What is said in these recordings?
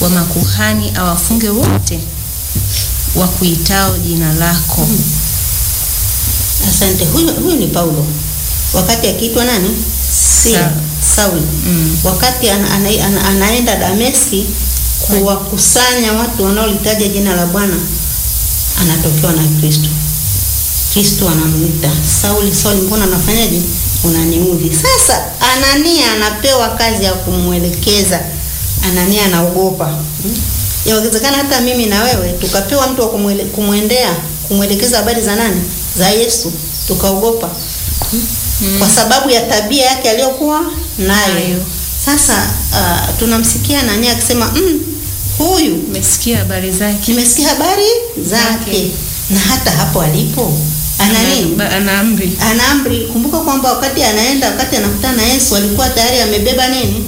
wa makuhani awafunge wote wakuitao jina lako. Asante. Huyu, huyu ni Paulo wakati akiitwa nani? Sila, Saul. Sauli. Mm. Wakati ana, ana, ana, anaenda Dameski kuwakusanya watu wanaolitaja jina la Bwana, anatokewa na Kristo. Kristo anamwita Sauli, Sauli, mbona unafanyaje? Unaniudhi. Sasa Anania anapewa kazi ya kumwelekeza. Anania anaogopa. Hmm? Yawezekana hata mimi na wewe tukapewa mtu wa kumwele- kumwendea kumwelekeza habari za nani? Za Yesu, tukaogopa hmm? kwa sababu ya tabia yake aliyokuwa nayo. Nayo. Sasa uh, tunamsikia Anania akisema mm, huyu Umesikia habari zake? nimesikia habari zake, Zake. na hata hapo alipo ana nini? Ana- ana amri. Ana amri. Kumbuka kwamba wakati anaenda, wakati anakutana na Yesu alikuwa tayari amebeba nini?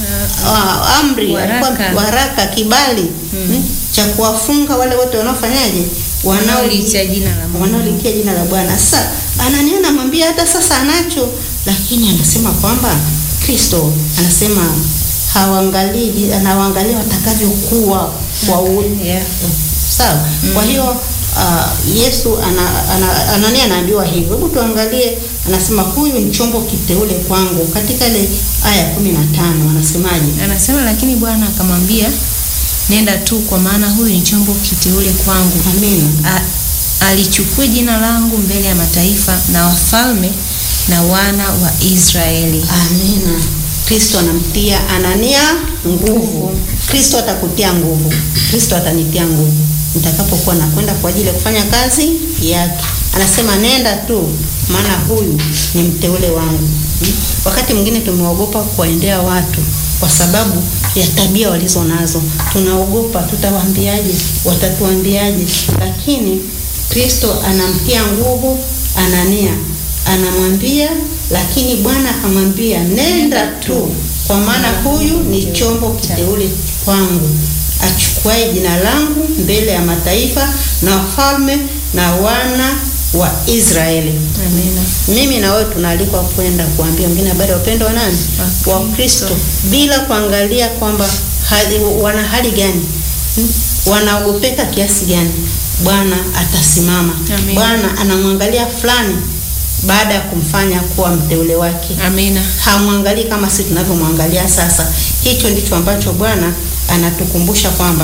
Ah, amri, Waraka. alikuwa waraka, kibali hmm, cha kuwafunga wale wote wanaofanyaje, Wanaoliitia jina la Mungu. wanaolitia jina la Bwana. Sasa Anania anamwambia hata sasa anacho, lakini anasema kwamba Kristo anasema hawaangalii, anawaangalia watakavyokuwa kwa u- Yeah. sawa. Kwa hiyo uh, Yesu ana, ana, Anania anaambiwa hivyo. Hebu tuangalie, anasema huyu ni chombo kiteule kwangu, katika ile aya kumi na tano anasemaje? Anasema lakini Bwana akamwambia, nenda tu, kwa maana huyu ni chombo kiteule kwangu, Amina. A- alichukue jina langu mbele ya mataifa na wafalme na wana wa Israeli. Amina. Kristo anamtia Anania nguvu. Kristo atakutia nguvu. Kristo atanitia nguvu nitakapokuwa nakwenda kwa ajili ya kufanya kazi yake. Anasema nenda tu, maana huyu ni mteule wangu. Hmm? Wakati mwingine tumeogopa kuwaendea watu kwa sababu ya tabia walizo nazo. Tunaogopa, tutawaambiaje? Watatuambiaje? Lakini Kristo anamtia nguvu Anania, anamwambia lakini Bwana akamwambia nenda tu, kwa maana huyu ni chombo kiteule kwangu, achukuaye jina langu mbele ya mataifa na wafalme na wana wa Israeli. Amina. Mimi na wewe tunaalikwa kwenda kuambia wengine habari ya upendo wa nani? Wa Wa Kristo, bila kuangalia kwamba hali, wana hali gani, hmm? wanaogopeka kiasi gani. Bwana atasimama. Amen. Bwana anamwangalia fulani baada ya kumfanya kuwa mteule wake Amina. hamwangalii kama sisi tunavyomwangalia sasa. Hicho ndicho ambacho Bwana anatukumbusha kwamba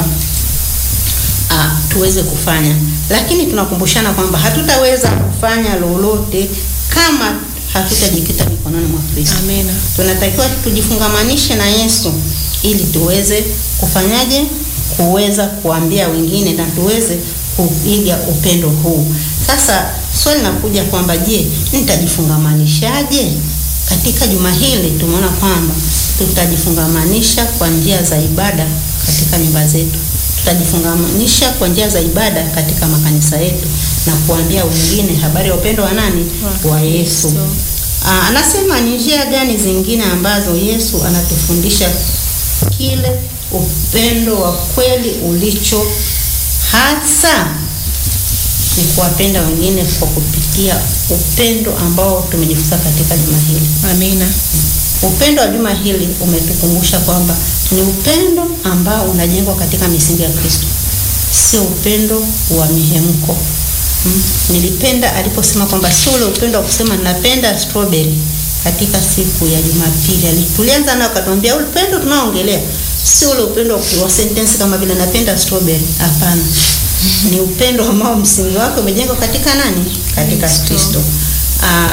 ah, tuweze kufanya, lakini tunakumbushana kwamba hatutaweza kufanya lolote kama hatutajikita mikononi mwa Kristo. Amina. Tunatakiwa tujifungamanishe na Yesu ili tuweze kufanyaje? Kuweza kuambia wengine na tuweze kuiga upendo huu. Sasa swali linakuja kwamba je, nitajifungamanishaje? Katika juma hili tumeona kwamba tutajifungamanisha kwa njia za ibada katika nyumba zetu, tutajifungamanisha kwa njia za ibada katika makanisa yetu na kuambia wengine habari ya upendo wa nani? Wa Wa Yesu. Kristo. Aa, anasema ni njia gani zingine ambazo Yesu anatufundisha kile upendo wa kweli ulicho hasa ni kuwapenda wengine kwa kupitia upendo ambao tumejifunza katika juma hili. Amina. Upendo wa juma hili umetukumbusha kwamba ni upendo ambao unajengwa katika misingi ya Kristo, sio upendo wa mihemko. Mm. Nilipenda aliposema kwamba sio ule upendo wa kusema napenda strawberry katika siku ya Jumapili. Ali- Tulianza nao akatuambia ule upendo tunaoongelea sio ule upendo wa- wa sentence kama vile napenda strawberry. Hapana. Ni upendo ambao msingi wake umejengwa katika nani? Katika Kristo. Kristo. Ah,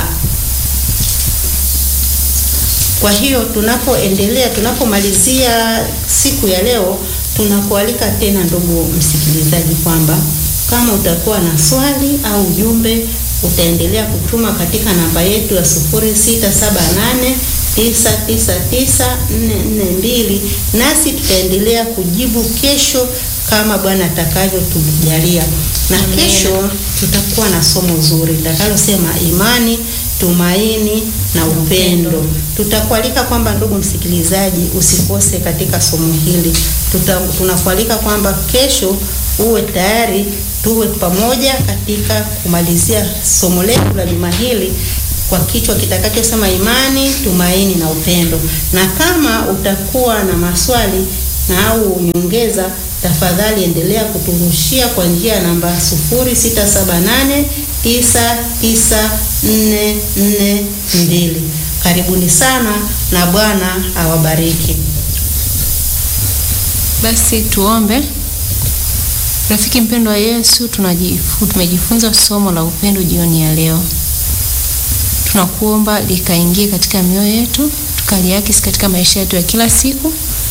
kwa hiyo tunapoendelea, tunapomalizia siku ya leo, tunakualika tena ndugu msikilizaji, kwamba kama utakuwa na swali au ujumbe, utaendelea kutuma katika namba yetu ya sufuri sita saba nane tisa tisa tisa nne nne mbili, nasi tutaendelea kujibu kesho kama Bwana atakavyotujalia. Na Amen. kesho tutakuwa na somo zuri litakalosema imani, tumaini na upendo. Tutakualika kwamba ndugu msikilizaji, usikose katika somo hili. Tuta, tunakualika kwamba kesho uwe tayari, tuwe pamoja katika kumalizia somo letu la juma hili kwa kichwa kitakachosema imani, tumaini na upendo. Na kama utakuwa na maswali na au nyongeza, tafadhali endelea kuturushia kwa njia ya namba 0678994442. Karibuni sana na Bwana awabariki. Basi tuombe. Rafiki mpendwa wa Yesu, tunajifu, tumejifunza somo la upendo jioni ya leo. Tunakuomba likaingie katika mioyo yetu, tukaliakisi katika maisha yetu ya kila siku.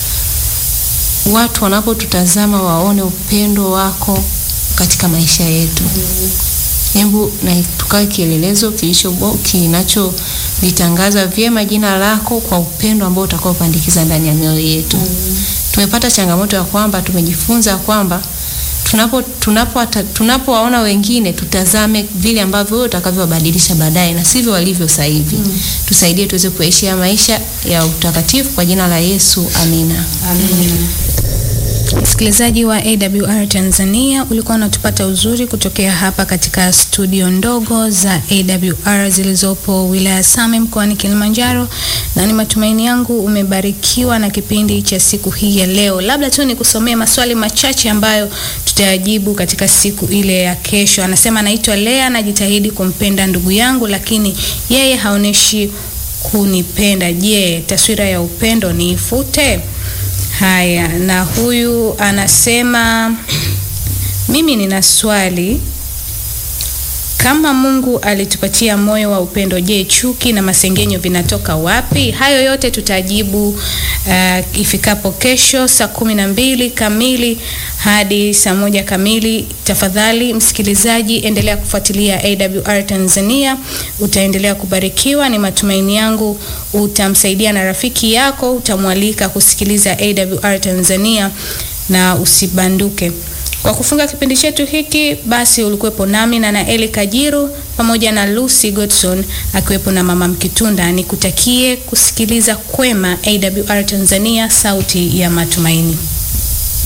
Watu wanapotutazama waone upendo wako katika maisha yetu. Hebu na tukawe kielelezo kilicho kinacholitangaza vyema jina lako kwa upendo ambao utakaopandikiza ndani ya mioyo yetu. Tumepata changamoto ya kwamba tumejifunza kwamba tunapo tunapo tunapowaona wengine tutazame vile ambavyo wewe utakavyowabadilisha baadaye na sivyo walivyo sasa hivi. Mm. Tusaidie tuweze kuishi maisha ya utakatifu kwa jina la Yesu. Amina. Amina. Msikilizaji wa AWR Tanzania, ulikuwa unatupata uzuri kutokea hapa katika studio ndogo za AWR zilizopo wilaya Same mkoani Kilimanjaro, na ni matumaini yangu umebarikiwa na kipindi cha siku hii ya leo. Labda tu nikusomee maswali machache ambayo tutayajibu katika siku ile ya kesho. Anasema, naitwa Lea, najitahidi kumpenda ndugu yangu, lakini yeye haoneshi kunipenda. Je, taswira ya upendo niifute? Haya, na huyu anasema mimi nina swali. Kama Mungu alitupatia moyo wa upendo, je, chuki na masengenyo vinatoka wapi? Hayo yote tutajibu uh, ifikapo kesho saa kumi na mbili kamili hadi saa moja kamili. Tafadhali msikilizaji, endelea kufuatilia AWR Tanzania, utaendelea kubarikiwa. Ni matumaini yangu utamsaidia na rafiki yako, utamwalika kusikiliza AWR Tanzania na usibanduke. Kwa kufunga kipindi chetu hiki basi, ulikuwepo nami na Naeli Kajiru pamoja na Lucy Godson akiwepo na Mama Mkitunda. Nikutakie kusikiliza kwema AWR Tanzania, sauti ya matumaini.